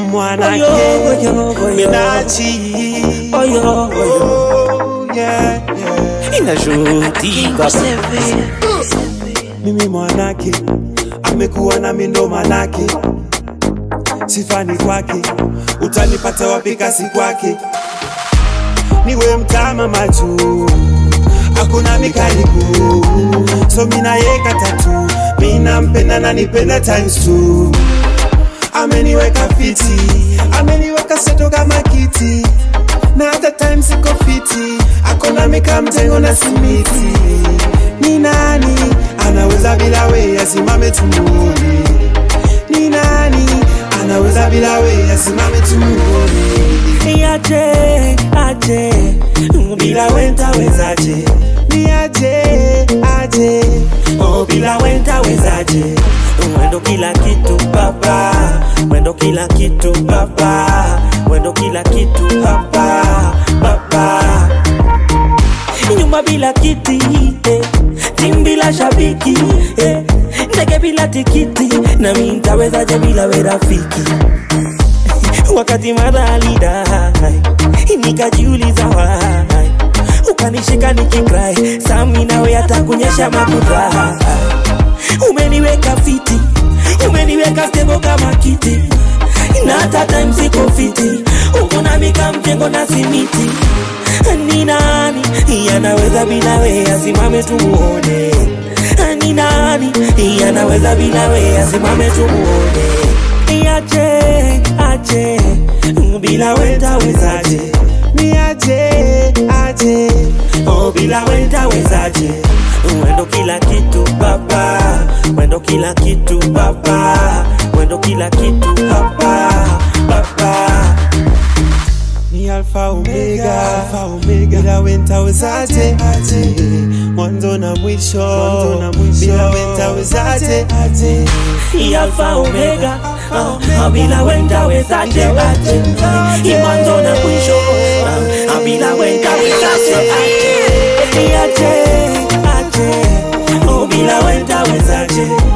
mwanake Oyo, oyo, oyo. Minachi Oyo, oyo. Oh, yeah, yeah. Inajuti baba. mimi mwanake amekuwa na mindo manake sifani kwake utanipata wapi kasi kwake niwe mtama machu hakuna mikaribu so minayeka tatu minampenda na nipenda times two ameniweka fiti ameniweka seto kama kiti na hata time siko fiti akona mika mtengo na simiti ni nani anaweza bila we asimame tumuone ni nani anaweza bila we asimame tumuone Aje, aje. Bila wenta wezaje. ni aje aje Oh, bila wenta wezaje. Mwendo kila kitu baba. Mwendo kila kitu baba. Mwendo kila kitu baba. Baba. Nyumba bila kiti eh. Timu bila shabiki eh. Ndege bila tikiti na mimi nitawezaje bila we rafiki wakati mara alidai nikajiuliza why ukanishika nikikrai sami nawe atakunyesha makuta umeniweka fiti umeniweka stebo kama kiti na hata time siko fiti uko na mika mjengo na simiti ni nani yanaweza bila we asimame tumuone ni nani yanaweza bila we asimame tumuone aje aje bila wenda wezaje ni aje aje oh bila wenda wezaje mwendo kila kitu baba mwendo kila kitu baba mwendo kila kitu baba baba ni alfa omega alfa omega bila wenta wezaje aje mwanzo na mwisho mwanzo na mwisho bila wenta wezaje aje Hii alfa omega ah, ah, bila wenda wezaje aje Hii mwanzo na mwisho ah, ah, bila wenda wezaje aje Hii aje aje oh bila wenda wezaje